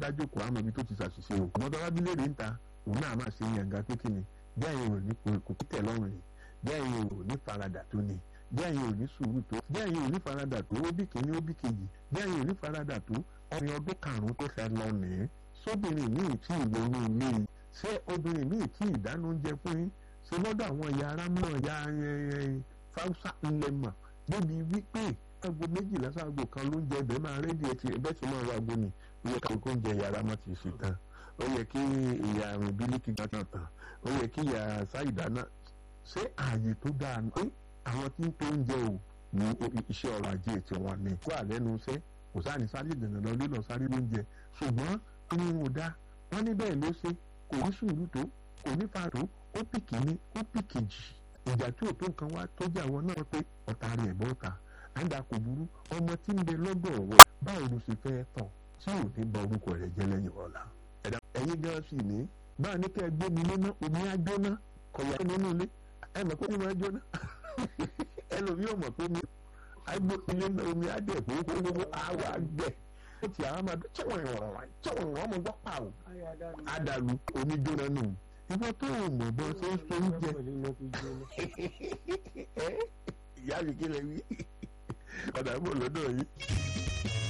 dájú kò àmọ́ ibi tó ti ṣàṣìṣe o ọmọdé wábílẹ̀ rẹ̀ ń ta òun náà máa ṣe yànga pé kí ni bí àyìn ò ní kò tẹ̀ lọ́rùn ni bí àyìn ò ní faradà tó ni bí àyìn ò ní sùúrù tó bí àyìn ò ní faradà tó ó bí kìíní ó bí kejì bí àyìn ò ní faradà tó ọmọ ọdún karùn-ún tó fẹ́ lọ nìyẹn sóbìnrin míì tí ìlónú ilé yìí ṣé obìnrin míì tí ìdáná oúnjẹ fún yín ṣe lọ́dọ̀ àwọn ìyá ara mọ̀ ya fáwùsà ńlẹ̀ mọ̀ débi wípé aago méjìlá sáago kan ló ń jẹ ẹbẹ máa rẹ́dí ẹ ti ẹbẹ tí máa wá aago ni ó yẹ káwọn kó ń jẹ yàrá má ti ṣe tán ó yẹ kí ìyá àrùn bílíkì gbà tán tán ó yẹ kí ìyá sáìdá náà ṣé ààyè tó dáa ní àwọn tí ń tó ń jẹ ò ní iṣẹ́ ọrọ̀ ajé tí wọ́n ní kó àlẹ́nu iṣẹ́ kò sáàní sáré dènà lọ lílọ sáré lóúnjẹ ṣùgbọ́n inú wọn ò dá wọ́n ní bẹ́ẹ̀ ló ṣe kò ní sùúrù tó kò ní fa tó ó pì kíní ó pì kejì ìjà tí ò tó nǹkan wá tó jà wọn náà pé ọ̀tá rẹ̀ bọ́ ta àǹdà kò burú ọmọ tí ń bẹ lọ́dọ̀ rẹ̀ báwo ló ṣe fẹ́ tọ̀ tí ò ní bọ orúkọ rẹ̀ jẹ́ lẹ́yìn ọ̀la. ẹ̀yin gan sì ní báà ní kẹ́ ẹ gbé mi léná omi á jóná kọ̀yà nínú ilé ẹ mọ̀ pé omi máa jóná ẹlòmíì ò mọ̀ pé omi á gbé mi léná omi á dẹ̀ kókókókó á wà gbẹ̀ ó ti àwọn máa dún tí wọ́n rìn wọ̀rọ̀ tí wọ́n rìn wọ́n mọ̀ gbọ́ pààrọ̀ àdàlù omi jóná nù ìwọ tó o mọ̀ bọ́ ṣe ń so oúnjẹ ìyá mi kí lè wí ọ̀dà bò lọ́dọ̀ yìí.